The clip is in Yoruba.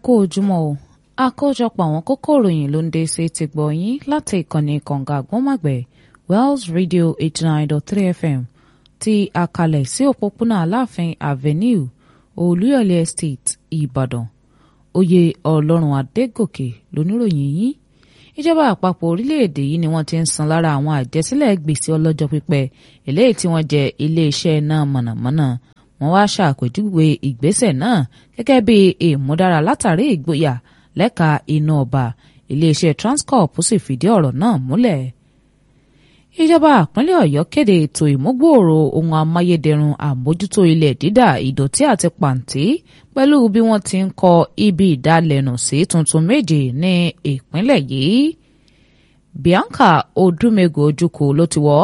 kú ojúmọ́ o àkójọpọ̀ àwọn kókó ìròyìn ló ń dé sí ti gbọ̀ yín láti ìkànnì kànga àgbọ̀nmàgbẹ̀ Wells Radio eighty nine dot three FM ti àkàlẹ̀ sí òpópónà Aláàfin Avenue Olúyọ̀lé Estate Ìbàdàn oyè Ọlọ́run Adégòkè lóníròyìn yín ìjọba àpapọ̀ orílẹ̀-èdè yìí ni wọ́n ti ń san lára àwọn àjẹsílẹ̀ gbèsè ọlọ́jọ́ pípẹ́ eléyìí tí wọ́n jẹ iléeṣẹ́ náà mọ̀nàmọ́ná wọ́n wá ṣàpèjúwe ìgbésẹ̀ náà gẹ́gẹ́ bí ìmúdára látàrí ìgboyà lẹ́ka iná ọba iléeṣẹ́ Transcorp sì fìdí ọ̀rọ̀ náà múlẹ̀. ìjọba ìpínlẹ̀ Ọ̀yọ́ kéde ètò ìmúgbòòrò ohun amáyédẹrùn àmójútó ilẹ̀ dídà ìdọ̀tí àti pàǹtí pẹ̀lú bí wọ́n ti ń kọ́ ibi ìdálẹ́nu sí tuntun méje ní ìpínlẹ̀ yìí. Bianca Odúmẹ́gù Ojukwu ló ti wọ́